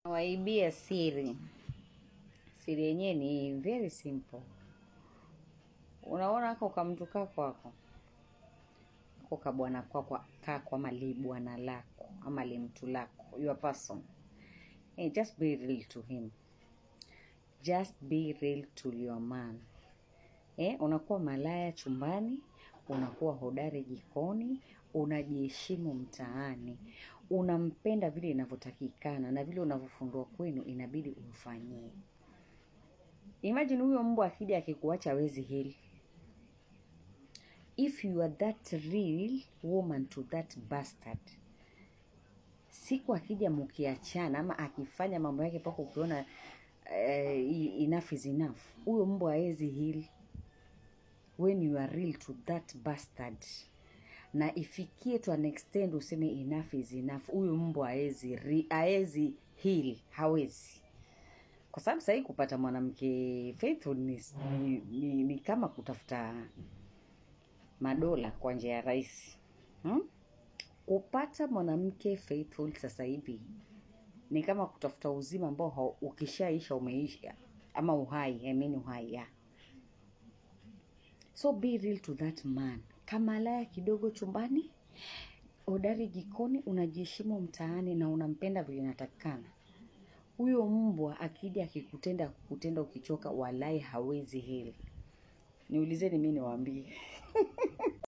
Waibia siri. Siri yenyewe ni very simple. Unaona ako kamtu kako ako ako kabwana kwako kako ama li bwana lako ama li mtu lako your person. Hey, just be real to him. Just be real to your man. Eh, unakuwa malaya chumbani, unakuwa hodari jikoni, unajiheshimu mtaani, unampenda vile inavyotakikana na vile unavyofundwa kwenu inabidi umfanyie. Imagine huyo mbwa akija akikuacha hawezi hili. If you are that real woman to that bastard, siku akija mkiachana ama akifanya mambo yake mpaka ukiona uh, enough is enough, huyo mbwa hawezi hili when you are real to that bastard na ifikie to an extent useme enough is enough, huyu mbwa haezi ri- haezi heal, hawezi kwa sababu sahii kupata mwanamke faithful ni, ni, ni, ni kama kutafuta madola kwa njia ya rahisi hmm? Kupata mwanamke faithful sasa hivi ni kama kutafuta uzima ambao hau- ukishaisha umeisha, ama uhai, I mean uhai yeah. So be real to that man. Kama laya kidogo chumbani, hodari jikoni, unajiheshimu mtaani na unampenda vile inatakikana. Huyo mbwa akija akikutenda kukutenda ukichoka, walai hawezi hili. Niulizeni mi niwaambie.